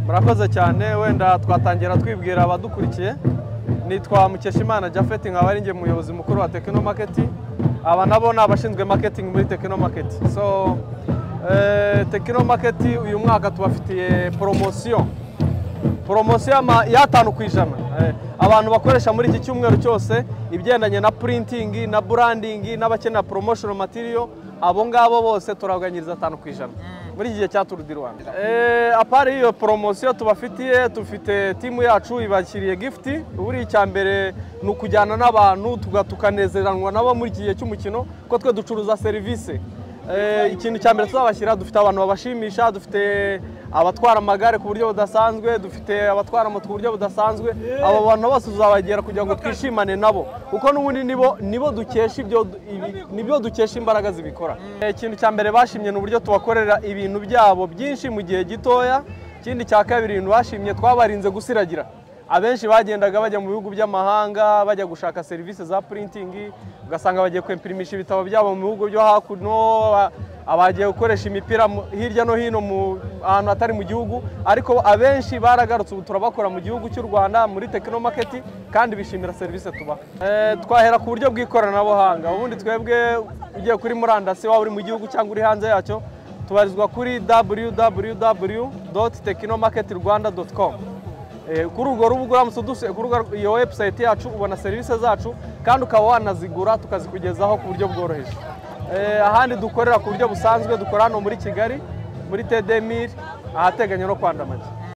murakoze cyane wenda twatangira twibwira abadukurikiye nitwa Mukeshimana Japhet nkaba ari njye muyobozi mukuru wa Tekino Market aba nabo ni abashinzwe marketing muri Tekino Market so eh, Tekino Market uyu mwaka tubafitiye promotion poromosiyo y'ama- y'atanu ku ijana Eh, abantu bakoresha muri iki cyumweru cyose ibigendanye na printing na branding n'abakenera promotional material abo ngabo bose turabaganyiriza atanu ku ijana muri iki gihe cya Tour du Rwanda Eh, apari iyo poromosiyo tubafitiye dufite timu yacu ibashyiriye gift buri icya mbere ni ukujyana n'abantu tuga- tukanezeranwa nabo muri iki gihe cy'umukino kuko twe ducuruza serivisi Eh, ikintu cya mbere tuzabashyira dufite abantu babashimisha dufite abatwara amagare ku buryo budasanzwe dufite abatwara moto ku buryo budasanzwe abo bantu bose tuzabagera kugira ngo twishimane nabo kuko n'ubundi nibo nibo dukesha ibyo du- ibi- nibyo dukesha imbaraga zibikora Eh, ikintu cya mbere bashimye ni uburyo tubakorera ibintu byabo byinshi mu gihe gitoya ikindi cya kabiri ibintu bashimye twabarinze gusiragira abenshi bagendaga bajya mu bihugu by'amahanga bajya gushaka serivisi za printing ugasanga bagiye kwempirimisha ibitabo byabo mu bihugu byo hakuno aba- abagiye gukoresha imipira mu- hirya no hino mu ahantu hatari mu gihugu ariko abenshi baragarutse ubu turabakora mu gihugu cy'u Rwanda muri Tekino Market kandi bishimira serivisi tubaha Eh, twahera ku buryo bw'ikoranabuhanga ubundi twebwe ugiye kuri murandasi waba uri mu gihugu cyangwa uri hanze yacyo tubarizwa kuri www.tekinomarketrwanda.com Eh, kuri urwo rubuga uramutse udusuye kuri urwo- iyo webusayiti yacu ubona serivisi zacu kandi ukaba wanazigura tukazikugezaho ku buryo bworoheje Eh, ahandi dukorera ku buryo busanzwe dukora hano muri kigali muri tedemiri ahateganye no kwandamage